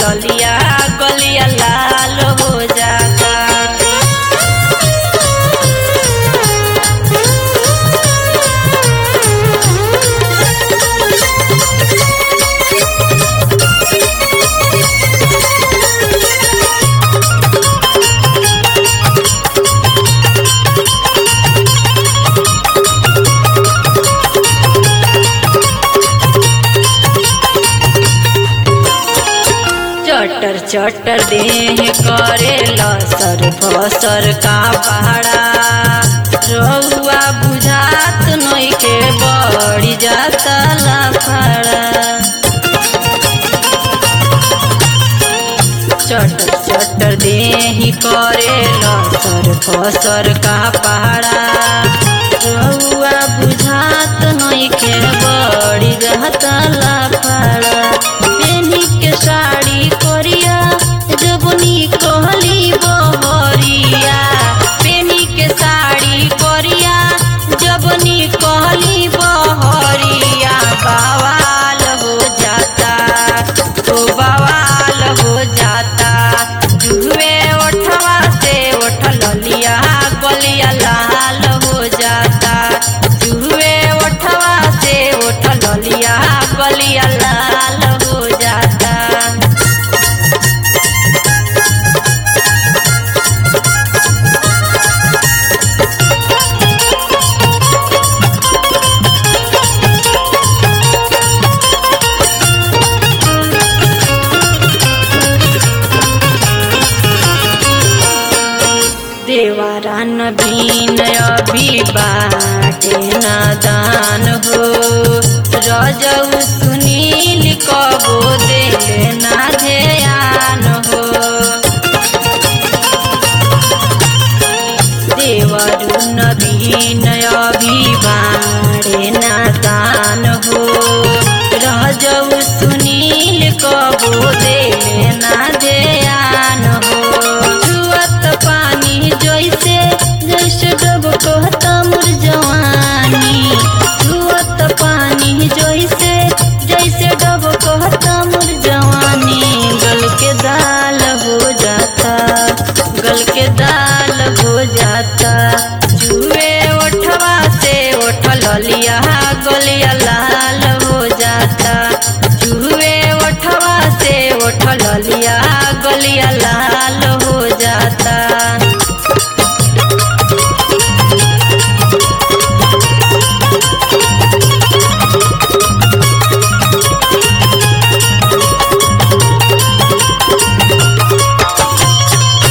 ललिया गलिया लाल हो जाता चटर चटर देह करे लसर फसर का पहाड़ा रहुआ बुझात नइखे बड़ी जाता लफड़ा चटर चटर देह करे लसर फसर का पहाड़ा रहुआ बुझात नइखे बड़ी जाता लफड़ा पेनी के साड़ी करिया जबनी कहली बहरिया पेनी के साड़ी करिया जबनी कहली बहरिया बवाल हो जाता तो बवाल हो जाता जुए ओठवा से ओठ ललिया गलिया लाल हो जाता जुए ओठवा से ओठ ललिया गलिया लाल हो जाता देवारा नवीन अभी बाटे नादान हो रजऊ सुनील कबो देले ना ध्यान हो देवरु नवीन अभी